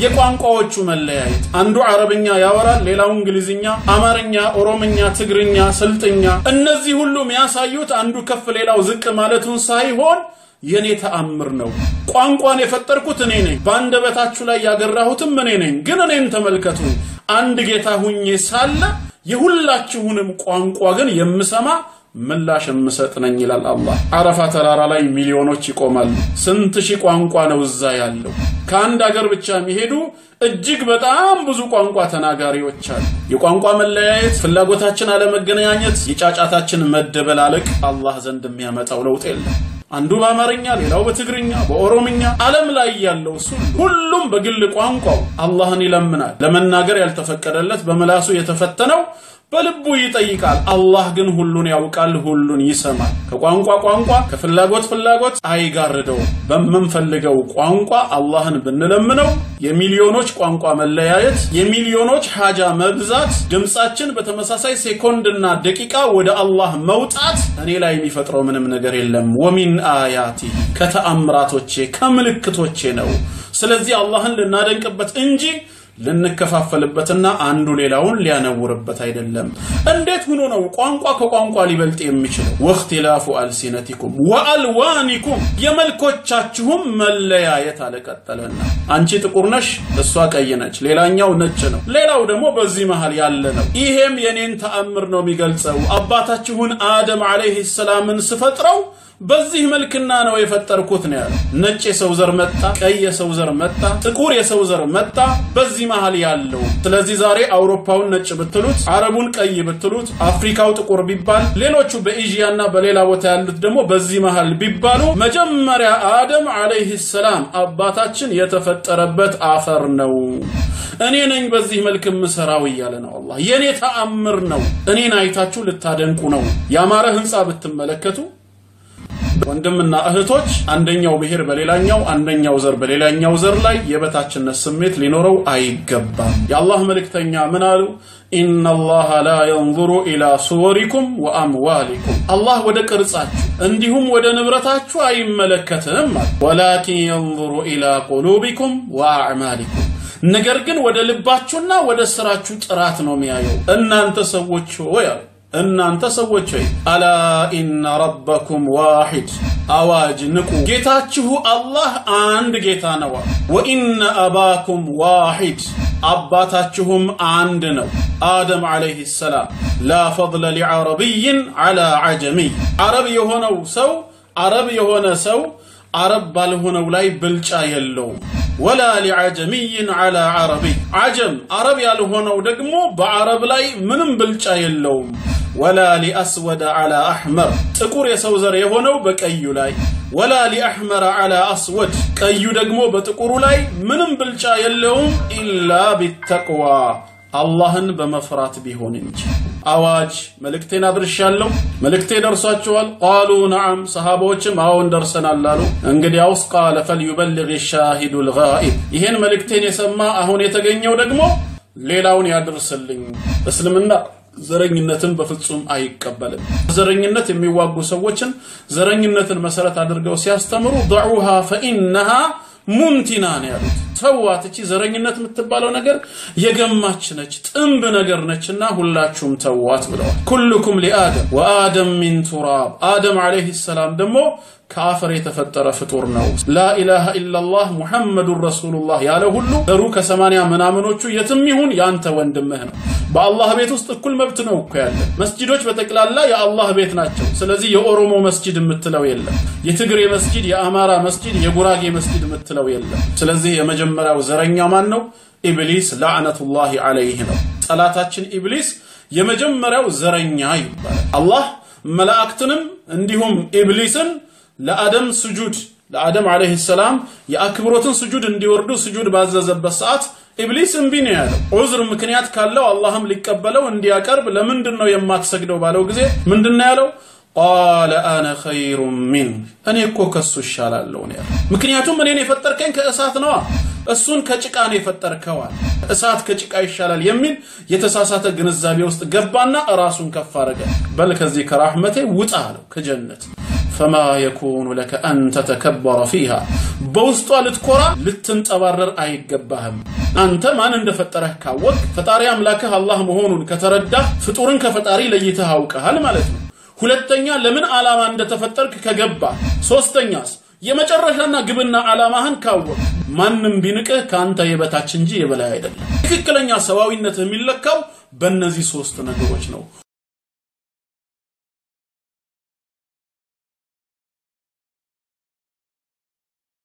የቋንቋዎቹ መለያየት፣ አንዱ አረብኛ ያወራል፣ ሌላው እንግሊዝኛ፣ አማርኛ፣ ኦሮምኛ፣ ትግርኛ፣ ስልጥኛ። እነዚህ ሁሉ የሚያሳዩት አንዱ ከፍ ሌላው ዝቅ ማለቱን ሳይሆን የኔ ተአምር ነው። ቋንቋን የፈጠርኩት እኔ ነኝ። በአንደበታችሁ ላይ ያገራሁትም እኔ ነኝ። ግን እኔን ተመልከቱ። አንድ ጌታ ሁኜ ሳለ የሁላችሁንም ቋንቋ ግን የምሰማ ምላሽ የምሰጥ ነኝ ይላል አላህ። አረፋ ተራራ ላይ ሚሊዮኖች ይቆማሉ። ስንት ሺህ ቋንቋ ነው እዛ ያለው። ከአንድ አገር ብቻ የሚሄዱ እጅግ በጣም ብዙ ቋንቋ ተናጋሪዎች አሉ። የቋንቋ መለያየት፣ ፍላጎታችን አለመገናኘት፣ የጫጫታችን መደበላለቅ አላህ ዘንድ የሚያመጣው ለውጥ የለም። አንዱ በአማርኛ ሌላው በትግርኛ በኦሮምኛ ዓለም ላይ ያለው እሱ ሁሉም በግል ቋንቋው አላህን ይለምናል። ለመናገር ያልተፈቀደለት በምላሱ የተፈተነው በልቡ ይጠይቃል። አላህ ግን ሁሉን ያውቃል፣ ሁሉን ይሰማል። ከቋንቋ ቋንቋ ከፍላጎት ፍላጎት አይጋርደውም። በምንፈልገው ቋንቋ አላህን ብንለምነው የሚሊዮኖች ቋንቋ መለያየት፣ የሚሊዮኖች ሀጃ መብዛት፣ ድምፃችን በተመሳሳይ ሴኮንድና ደቂቃ ወደ አላህ መውጣት እኔ ላይ የሚፈጥረው ምንም ነገር የለም። ወሚን አያቲ ከተአምራቶቼ ከምልክቶቼ ነው። ስለዚህ አላህን ልናደንቅበት እንጂ ልንከፋፈልበትና አንዱ ሌላውን ሊያነውርበት አይደለም። እንዴት ሆኖ ነው ቋንቋ ከቋንቋ ሊበልጥ የሚችለው? ወእክትላፉ አልሲነቲኩም ወአልዋኒኩም የመልኮቻችሁም መለያየት አለቀጠለና፣ አንቺ ጥቁር ነሽ፣ እሷ ቀይ ነች፣ ሌላኛው ነጭ ነው፣ ሌላው ደግሞ በዚህ መሃል ያለ ነው። ይሄም የኔን ተአምር ነው የሚገልጸው። አባታችሁን አደም ዓለይሂ ሰላምን ስፈጥረው በዚህ መልክና ነው የፈጠርኩት ነው ያለው። ነጭ የሰው ዘር መጣ፣ ቀይ የሰው ዘር መጣ፣ ጥቁር የሰው ዘር መጣ፣ በዚህ መሃል ያለው። ስለዚህ ዛሬ አውሮፓውን ነጭ ብትሉት፣ አረቡን ቀይ ብትሉት፣ አፍሪካው ጥቁር ቢባል፣ ሌሎቹ በኤዥያና በሌላ ቦታ ያሉት ደግሞ በዚህ መሃል ቢባሉ መጀመሪያ አደም ዓለይሂ ሰላም አባታችን የተፈጠረበት አፈር ነው። እኔ ነኝ በዚህ መልክ የምሰራው እያለ ነው አላህ። የእኔ ተአምር ነው። እኔን አይታችሁ ልታደንቁ ነው። ያማረ ህንፃ ብትመለከቱ ወንድምና እህቶች አንደኛው ብሔር በሌላኛው አንደኛው ዘር በሌላኛው ዘር ላይ የበታችነት ስሜት ሊኖረው አይገባም። የአላህ መልእክተኛ ምን አሉ? ኢነላሃ ላ የንظሩ ኢላ ሱወሪኩም ወአምዋሊኩም አላህ ወደ ቅርጻችሁ እንዲሁም ወደ ንብረታችሁ አይመለከትም አለ። ወላኪን የንظሩ ኢላ ቁሉቢኩም ወአዕማሊኩም ነገር ግን ወደ ልባችሁና ወደ ስራችሁ ጥራት ነው የሚያየው። እናንተ ሰዎች ሆይ አሉ እናንተ ሰዎች ሆይ አላ ኢነ ረበኩም ዋሂድ አዋጅ ንቁ፣ ጌታችሁ አላህ አንድ ጌታ ነው። ወኢነ አባኩም ዋሂድ አባታችሁም አንድ ነው፣ አደም ዓለይህ ሰላም። ላ ፈضለ ሊዓረቢይን ዓላ ዓጀሚይ አረብ የሆነው ሰው አረብ የሆነ ሰው አረብ ባልሆነው ላይ ብልጫ የለውም። ወላ ሊዓጀሚይን ዓላ ዓረቢይ ዓጀም አረብ ያልሆነው ደግሞ በአረብ ላይ ምንም ብልጫ የለውም። ወላ ሊአስወደ ዓላ አሕመር ጥቁር የሰው ዘር የሆነው በቀዩ ላይ ወላ ሊአሕመረ ዓላ አስወድ ቀዩ ደግሞ በጥቁሩ ላይ ምንም ብልጫ የለውም ኢላ ቢተቅዋ አላህን በመፍራት ቢሆን እንጂ። አዋጅ መልእክቴን አድርሻለሁ። መልእክቴ ደርሷችኋል? ቃሉ ነዓም ሰሃባዎችም አዎን ደርሰናል አሉ። እንግዲያውስ ቃለ ፈልዩበልግ ሻሂዱ ልጋኢብ ይሄን መልእክቴን የሰማ አሁን የተገኘው ደግሞ ሌላውን ያድርስልኝ። እስልምና ዘረኝነትን በፍጹም አይቀበልም። ዘረኝነት የሚዋጉ ሰዎችን ዘረኝነትን መሰረት አድርገው ሲያስተምሩ ደዑሃ ፈኢነሃ ሙንቲና ነው ያሉት። ተዋት፣ እቺ ዘረኝነት የምትባለው ነገር የገማች ነች፣ ጥንብ ነገር ነችና ሁላችሁም ተዋት ብለዋል። ኩልኩም ሊአደም ወአደም ሚን ቱራብ አደም ዓለይሂ ሰላም ደግሞ ከአፈር የተፈጠረ ፍጡር ነው። ላኢላሃ ኢላላህ ሙሐመዱን ረሱሉላህ ያለ ሁሉ ዘሩ ከሰማንያ ምናምኖቹ የትም ይሁን ያንተ ወንድምህ ነው። በአላህ ቤት ውስጥ እኩል መብት ነው እኮ ያለ። መስጂዶች በጠቅላላ የአላህ ቤት ናቸው። ስለዚህ የኦሮሞ መስጂድ የምትለው የለም። የትግሬ መስጂድ፣ የአማራ መስጂድ፣ የጉራጌ መስጂድ የምትለው የለም። ስለዚህ የመጀመሪያው ዘረኛ ማን ነው? ኢብሊስ ላዕነቱላሂ ዐለይህ ነው። ጠላታችን ኢብሊስ የመጀመሪያው ዘረኛ ይባላል። አላህ መላእክትንም እንዲሁም ኢብሊስን ለአደም ስጁድ ለአደም ዓለይሂ ሰላም የአክብሮትን ስጁድ እንዲወርዱ ስጁድ ባዘዘበት ሰዓት ኢብሊስ እምቢ ነው ያለው። ዑዝር ምክንያት ካለው አላህም ሊቀበለው እንዲያቀርብ ለምንድን ነው የማትሰግደው ባለው ጊዜ ምንድን ነው ያለው? ቃለ አነ ኸይሩ ሚን እኔ እኮ ከሱ እሻላለሁ ነው ያለው። ምክንያቱም እኔን የፈጠርከኝ ከእሳት ነዋ፣ እሱን ከጭቃ ነው የፈጠርከዋል። እሳት ከጭቃ ይሻላል የሚል የተሳሳተ ግንዛቤ ውስጥ ገባና ራሱን ከፍ አደረገ። በል ከዚህ ከራህመቴ ውጣ አለው ከጀነት ፈማ የኩኑ ለከ አን ተተከበረ ፊሃ በውስጧ ልትኮራ ልትንጠባረር አይገባህም። አንተ ማን እንደፈጠረህ ካወቅ ፈጣሪ አምላክህ አላህ መሆኑን ከተረዳህ ፍጡርን ከፈጣሪ ለይተህ አውቀሃል ማለት ነው። ሁለተኛ ለምን ዓላማ እንደተፈጠርክ ከገባ፣ ሶስተኛስ የመጨረሻና ግብና ዓላማህን ካወቅ ማንም ቢንቅህ ከአንተ የበታች እንጂ የበላይ አይደለም። ትክክለኛ ሰዋዊነት የሚለካው በእነዚህ ሶስት ነገሮች ነው።